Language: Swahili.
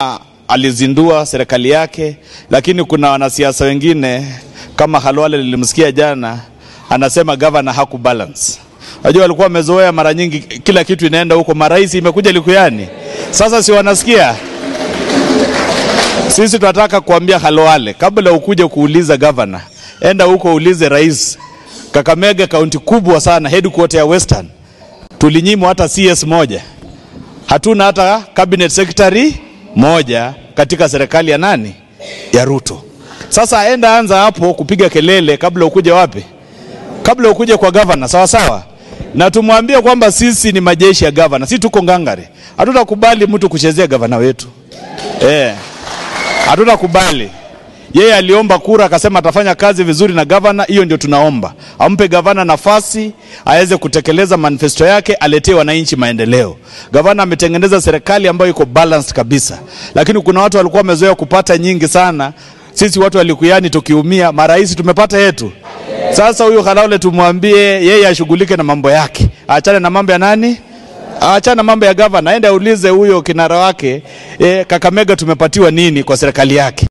alizindua serikali yake, lakini kuna wanasiasa wengine kama Halwale nilimsikia jana anasema gavana haku balance. Unajua walikuwa wamezoea mara nyingi kila kitu inaenda huko, marais imekuja Likuyani. Sasa si wanasikia sisi tunataka kuambia Halwale, kabla ukuje kuuliza gavana, enda huko uulize rais. Kakamega kaunti kubwa sana, headquarter ya Western, tulinyimwa hata CS moja, hatuna hata cabinet secretary moja katika serikali ya nani? Ya Ruto. Sasa enda anza hapo kupiga kelele kabla ukuje wapi? Kabla ukuje kwa gavana, sawa sawa, na tumwambie kwamba sisi ni majeshi ya gavana, sisi tuko ngangari, hatutakubali mtu kuchezea gavana wetu eh. Hatutakubali. Yeye aliomba kura akasema atafanya kazi vizuri na gavana, hiyo ndio tunaomba. Ampe gavana nafasi aweze kutekeleza manifesto yake, aletee wananchi maendeleo. Gavana ametengeneza serikali ambayo iko balanced kabisa, lakini kuna watu walikuwa wamezoea kupata nyingi sana. Sisi watu wa Likuyani tukiumia, marais tumepata yetu. Sasa huyu Khalaule tumwambie yeye ashughulike na mambo yake, aachane na mambo ya nani Achana na mambo ya gavana, aende aulize huyo kinara wake e, Kakamega tumepatiwa nini kwa serikali yake.